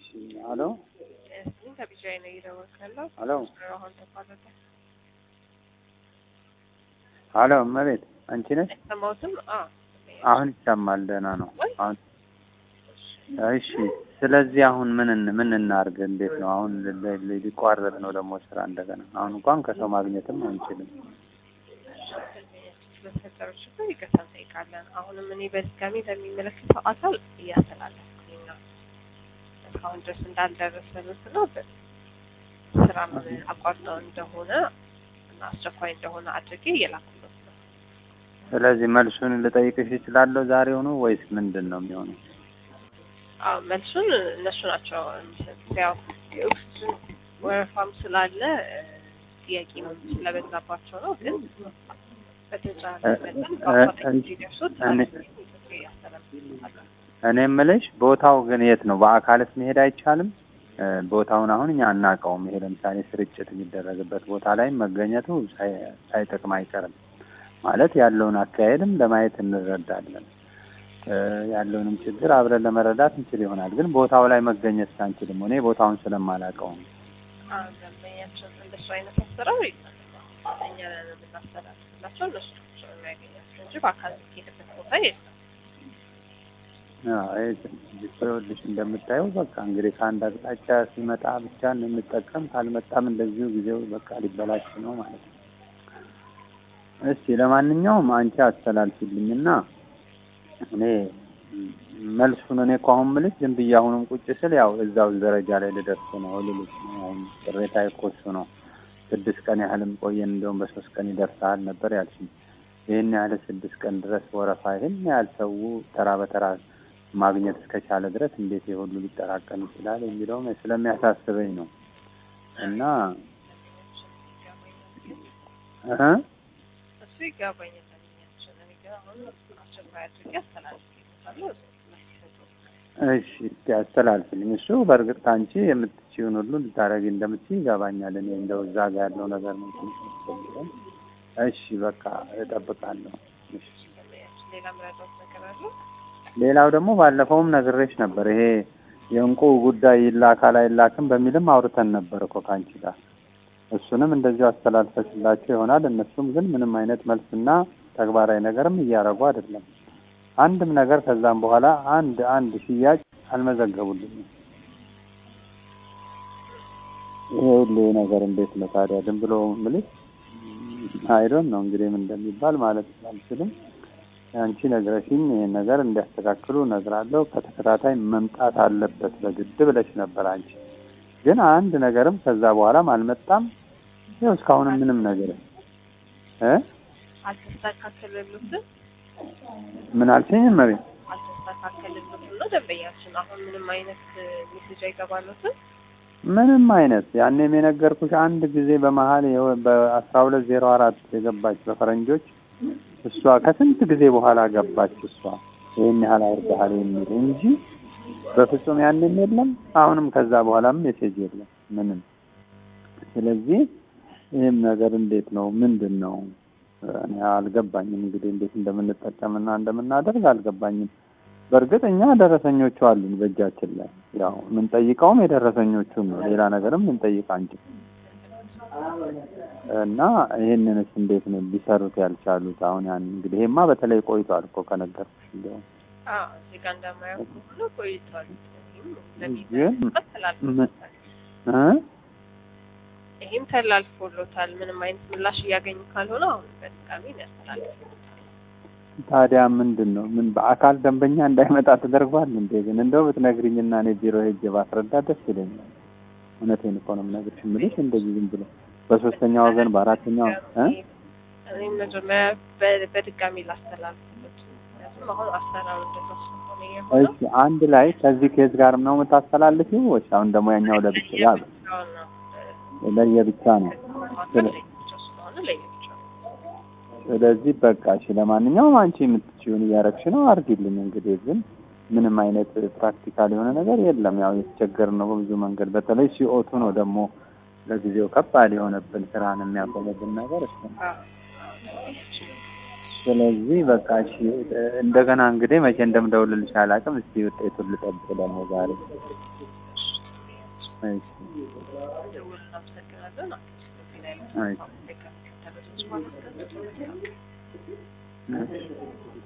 እሺ አሎ እሱን ከቢጃይ ነው እየደወልኩ ያለው። አሎ አሁን ተቋረጠ። አሎ እመቤት አንቺ ነሽ? አይሰማሁትም? አዎ አሁን ይሰማል። ደህና ነው ወይ? አሁን እሺ። ስለዚህ አሁን ምን እን- ምን እናድርግ? እንዴት ነው አሁን ል- ል- ሊቋረጥ ነው ደግሞ ስራ እንደገና። አሁን እንኳን ከሰው ማግኘትም አንችልም። ስለተፈጠረው ችግር ይቅርታ እንጠይቃለን። አሁንም እኔ በድጋሚ ለሚመለከተው አካል እያስተላለፍኩኝ ነው። እስካሁን ድረስ እንዳልደረሰሉት ነው ስራ አቋርጠው እንደሆነ እና አስቸኳይ እንደሆነ አድርጌ እየላኩለት ነው። ስለዚህ መልሱን ልጠይቅሽ እችላለሁ ዛሬውኑ ወይስ ምንድን ነው የሚሆነው? አዎ መልሱን እነሱ ናቸው የሚሰጡት። ያው የኦክስጅን ወረፋም ስላለ እ፣ ጥያቄ ነው ስለበዛባቸው ነው። ግን በተቻለ እ- መጠን እ- በአፋጣኝ እ- እንዲደርሱት እኔ- ያስተላልፋለን። እኔ የምልሽ ቦታው ግን የት ነው? በአካልስ መሄድ አይቻልም? እ፣ ቦታውን አሁን እኛ አናውቀውም። ይሄ ለምሳሌ ስርጭት የሚደረግበት ቦታ ላይ መገኘቱ ሳይ- ሳይጠቅም አይቀርም። ማለት ያለውን አካሄድም ለማየት እንረዳለን። እ፣ ያለውንም ችግር አብረን ለመረዳት እንችል ይሆናል። ግን ቦታው ላይ መገኘት አንችልም። እኔ ቦታውን ስለማላውቀው ነው። ደንበኛችን እንደሱ አይነት አሰራር የለም። እኛ ነን የምናስተላልፍላቸው እነሱ ናቸው የሚያገኛቸው እንጂ በአካል የሚሄድበት ቦታ የለም። አዎ፣ ይሄ ትንሽ ይኸውልሽ እንደምታየው በቃ እንግዲህ ከአንድ አቅጣጫ ሲመጣ ብቻ እንጠቀም፣ ካልመጣም እንደዚሁ ጊዜው በቃ ሊበላሽ ነው ማለት ነው። እስቲ ለማንኛውም አንቺ አስተላልፊልኝና እኔ መልሱን እኔ እኮ አሁን የምልሽ ዝም ብዬ አሁንም ቁጭ ስል ያው እዛው ደረጃ ላይ ልደርስ ነው ልልሽ ነው። አሁን ቅሬታ እኮ እሱ ነው። ስድስት ቀን ያህልም ቆየን፣ እንደውም በሶስት ቀን ይደርሳል ነበር ያልሽኝ። ይህን ያህል ስድስት ቀን ድረስ ወረፋ ይህን ያህል ሰው ተራ በተራ ማግኘት እስከቻለ ድረስ እንዴት የሁሉ ሊጠራቀም ይችላል የሚለውም ስለሚያሳስበኝ ነው እና እህ እሱ ይገባኛል። ደንበኛችን እኔ ግን አሁን አስቸኳይ አድርጌ አስተላልፍላቸዋለሁ። እሺ እስቲ አስተላልፍልኝ። እሱ በእርግጥ ከአንቺ የምትችይውን ሁሉ ልታደርጊ እንደምትችይ ይገባኛል። እኔ እንደው እዛ ጋር ያለው ነገር ነው ትንሽ የሚያስፈልገን። እሺ በቃ እጠብቃለሁ። እሺ ደንበኛችን ሌላ ምረዳት ነገር አለ? ሌላው ደግሞ ባለፈውም ነግሬሽ ነበር። ይሄ የእንቁ ጉዳይ ይላካል አይላክም በሚልም አውርተን ነበር እኮ ከአንቺ ጋር። እሱንም እንደዚሁ አስተላልፈሽላቸው ይሆናል። እነሱም ግን ምንም አይነት መልስና ተግባራዊ ነገርም እያደረጉ አይደለም። አንድም ነገር ከዛም በኋላ አንድ አንድ ሽያጭ አልመዘገቡልኝም። ይሄ ሁሉ ነገር እንዴት ነው ታዲያ? ዝም ብሎ ምልሽ አይዶን ነው እንግዲህ ምን እንደሚባል ማለት አልችልም። አንቺ ነግረሽኝ ይሄን ነገር እንዲያስተካክሉ እነግራለሁ። ከተከታታይ መምጣት አለበት በግድ ብለሽ ነበር አንቺ። ግን አንድ ነገርም ከዛ በኋላም አልመጣም። ይኸው እስካሁንም ምንም ነገር እ አልተስተካከለሉትም ምን አልሽኝ? እመቤት አልተስተካከለሉትም ነው ደንበኛችን። አሁን ምንም አይነት ሜሴጅ አይገባሉትም። ምንም አይነት ያኔም የነገርኩሽ አንድ ጊዜ በመሀል የሆ- በአስራ ሁለት ዜሮ አራት የገባች በፈረንጆች እሷ ከስንት ጊዜ በኋላ ገባች። እሷ ይህን ያህል አውርደሃል የሚል እንጂ በፍጹም ያንም የለም። አሁንም ከዛ በኋላም ሜሴጅ የለም ምንም። ስለዚህ ይህም ነገር እንዴት ነው ምንድን ነው እኔ አልገባኝም። እንግዲህ እንዴት እንደምንጠቀምና እንደምናደርግ አልገባኝም። በእርግጥ እኛ ደረሰኞቹ አሉን በእጃችን ላይ ያው የምንጠይቀውም የደረሰኞቹን ነው። ሌላ ነገርም ልንጠይቅ አንችል እና ይህንንስ እንዴት ነው ሊሰሩት ያልቻሉት? አሁን ያን እንግዲህ ይሄማ በተለይ ቆይቷል እኮ ከነገርኩሽ እንዲያውም አዎ እዚህ ጋር እንደማየው ከሆነ ቆይቷል። ይህም ግን ለሚመለከት ተላልፎለታል። እ ይህም ተላልፎሎታል። ምንም አይነት ምላሽ እያገኙ ካልሆነ አሁን በድጋሚ ያስተላልፉታል። ታዲያ ምንድን ነው ምን በአካል ደንበኛ እንዳይመጣ ተደርጓል እንዴ? ግን እንደው ብትነግሪኝና እኔ ቢሮ ሄጄ ባስረዳ ደስ ይለኛል። እውነቴን እኮ ነው የምነግርሽ። የምልሽ እንደዚህ ዝም ብሎ በሶስተኛ ወገን በአራተኛው እ እኔም መጀመሪያ በ- በድጋሚ ላስተላልፍበት። ምክንያቱም አሁን አሰራሩ እንደዛ ስለሆነ የሆነው እሺ አንድ ላይ ከዚህ ኬዝ ጋር ነው የምታስተላልፊው ወይስ አሁን ደግሞ ያኛው ለብቻ ያ ለየብቻው ነው እ፣ ለየብቻ ነው? መካከል ለየብቻው ስለሆነ ለየብቻው ነው። ስለዚህ በቃ እሺ፣ ለማንኛውም አንቺ የምትችይውን እያረግሽ ነው አርጊልኝ። እንግዲህ ግን ምንም አይነት ፕራክቲካል የሆነ ነገር የለም። ያው የተቸገርን ነው በብዙ መንገድ። በተለይ ሲኦቱ ነው ደግሞ ለጊዜው ከባድ የሆነብን ስራን የሚያቆምብን ነገር እሱ ነው። አዎ። ስለዚህ በቃ እሺ፣ እንደገና እንግዲህ መቼ እንደምደውልልሽ አላውቅም። እስቲ ውጤቱን ልጠብቅ ደግሞ ዛሬ እሺ ደውል እናመሰግናለን። እዚህ ላይ አይ። ከሚከተሉት ውስጥ ማለት ነው። እሺ